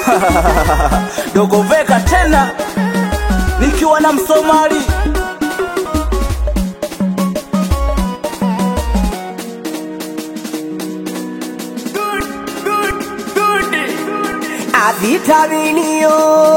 dogo veka tena nikiwa na msomali avitaminio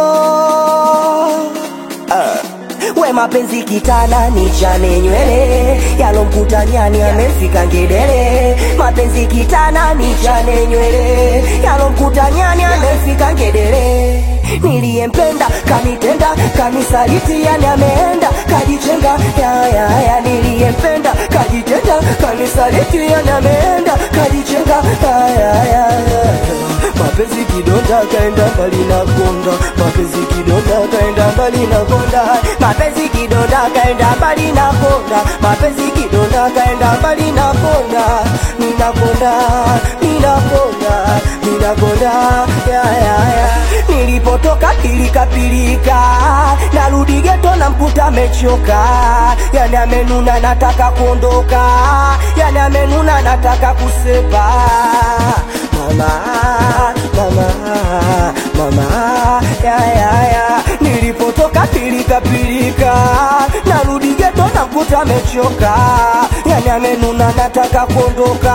uh, we mapenzi kitana ni chane nywele yalomkuta nyani amefika ngedere mapenzi kitana ni chane nywele yalomkuta nyani amefika ngedere niliyempenda kanitenda kanisaliti yani ameenda kajichenga yayaya niliyempenda kajitenda kanisaliti yani ameenda kajichenga yayaya mapenzi kidonda kaenda mbali na konda mapenzi kidonda kaenda mbali na konda mapenzi kidonda kaenda mbali na konda mapenzi kidonda kaenda mbali na konda ninakonda ninakonda ninakonda ya ya ya nilipotoka pilika pilika narudi geto na mkuta amechoka yani amenuna nataka kuondoka yani amenuna nataka kusepa mama mama mama ya ya ya nilipotoka pilika pilika narudi geto na mkuta amechoka yani amenuna nataka kuondoka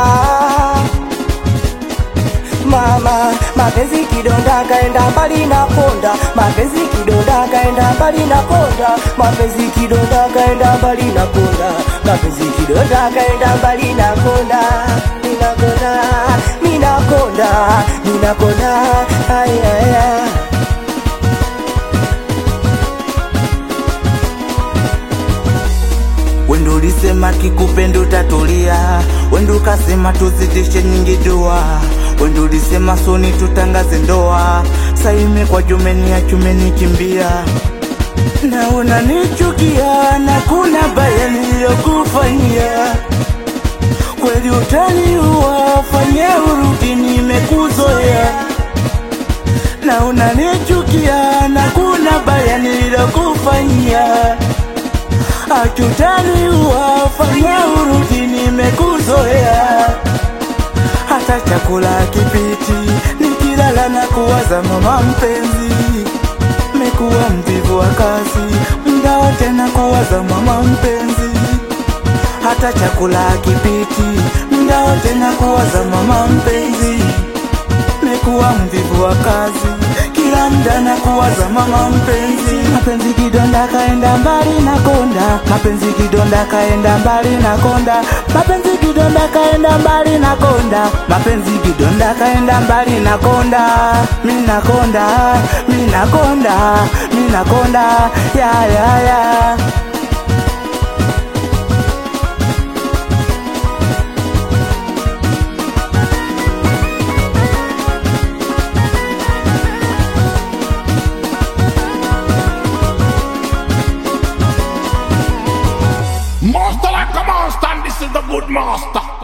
mama mapenzi kidonda kaenda mbali na konda mapenzi kidonda kaenda mbali na konda mapenzi kidonda kaenda mbali na konda mapenzi kidonda kaenda mbali na konda ninakonda ninakonda ninakonda ayaya wendo ulisema kikupendo utatulia wendo ukasema tuzidishe nyingi dua wendo ulisema soni tutangaze ndoa saime kwa jumeni ya chumeni kimbia na unanichukia na kuna baya niliyokufanyia kweli utaniua fanye urudi nimekuzoea na unanichukia na kuna baya niliyokufanyia achutaniua fanya urudi nimekuzoea hata chakula kipiti nikilala na kuwaza mama mpenzi mekuwa mvivu wa kazi mda wote na kuwaza mama mpenzi hata chakula kipiti mda wote na kuwaza mama mpenzi mekuwa mvivu wa kazi kila mda na kuwaza mama mpenzi mapenzi kidonda kaenda mbali na konda mapenzi kidonda kaenda mbali na konda mapenzi kidonda kaenda mbali na konda mapenzi kidonda kaenda mbali na konda mina konda mina konda mina konda ya ya ya Master like a monster, and this is the good master.